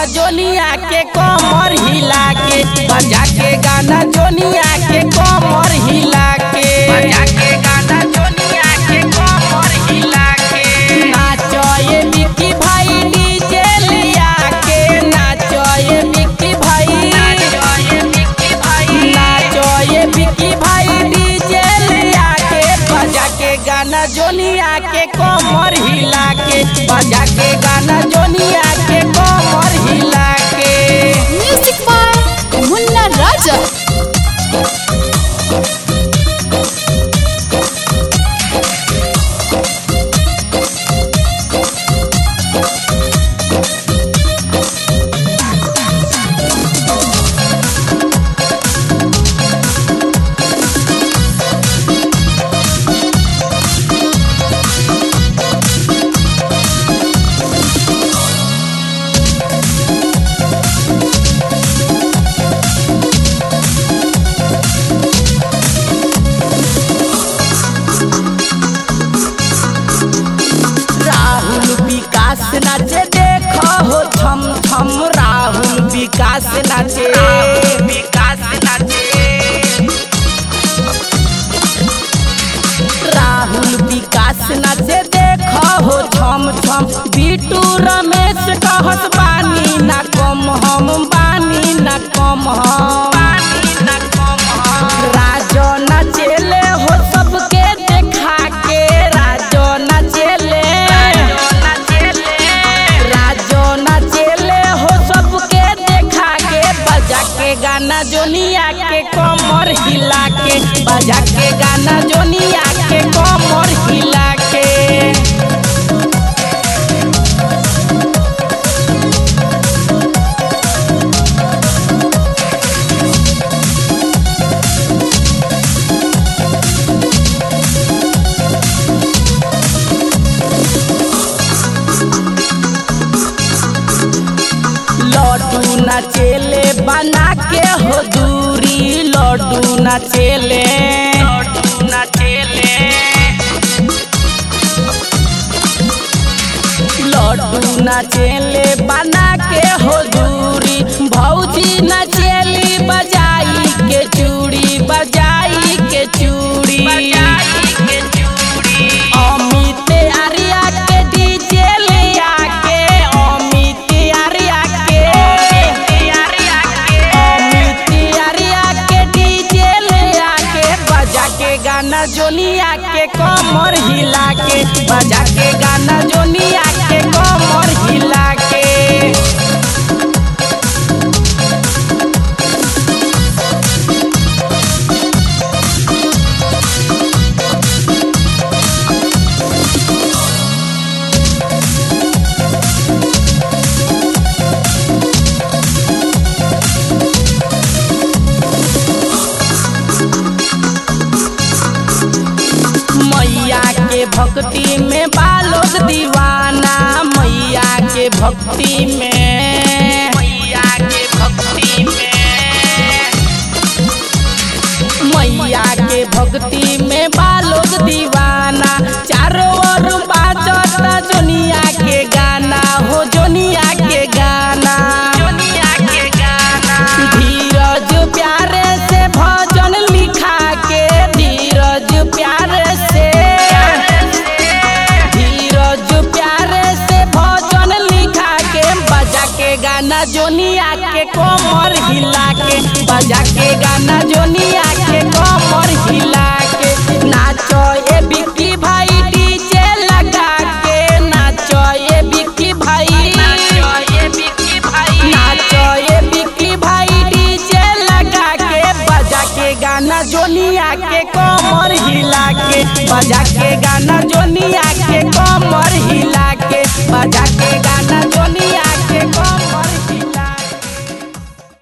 गाना जोनिया के कमर हिला के बजा के गाना जोनिया के कमर हिला के बजा के गाना जोनिया के कमर हिला के नाचो ये मिक्की भाई डीजे लिया के नाचो ये मिक्की भाई नाचो ये मिक्की भाई नाचो ये मिक्की भाई डीजे लिया के बजा के गाना जोनिया के कमर हिला के बजा के गाना जोनिया के कमर हिला के म्यूजिक बाय मुन्ना राजा राहुल विकास नाचे देखो हो छम छम राहुल विकास नाचे विकास नाचे राहुल विकास नाचे देखो हो छम छम बिटू रमेश कहत बानी ना कम हम बानी ना कम हम राजो नाचेले हो सबके देखा के राजो नाचेले राजो नाचेले हो सबके देखा के बजा के गाना जोनिया के कमर हिला के बजा के गाना जोनिया के कमर हिला के लड्डू नाचेले बना के हो दूरी लड्डू नाचेले लड्डू नाचेले लड्डू नाचेले बना के हो दूरी भौजी नाचेली बजाई के चूड़ी बजाई के चूड़ी अमित आर्या के डीजे लिया के अमित आर्या के अमित आर्या के डीजे लिया के बजा के गाना जोनिया के कमर हिला के बजा के गाना जोनिया के कमर हिला के मैया के भक्ति में बालोग दीवाना मैया के भक्ति में मैया के भक्ति में मैया के भक्ति में बालोग दीवाना चारों ओर बाजता जोनिया के गाना हो जोनिया के गाना जोनिया के गाना धीरज प्यारे से भजन लिखा के धीरज प्यारे से धीरज प्यारे से भजन लिखा के बजा के गाना जोनिया के कमर हिला के बजा के गाना जोनिया के कमर हिला के नाचो ए बिक्की भाई डीजे लगा के नाचो ए बिक्की भाई नाचो ए बिक्की भाई नाचो ए बिक्की भाई डीजे लगा के बजा के गाना जोनिया के कमर हिला के बजा के गाना जोनिया के कमर हिला के बजा के गाना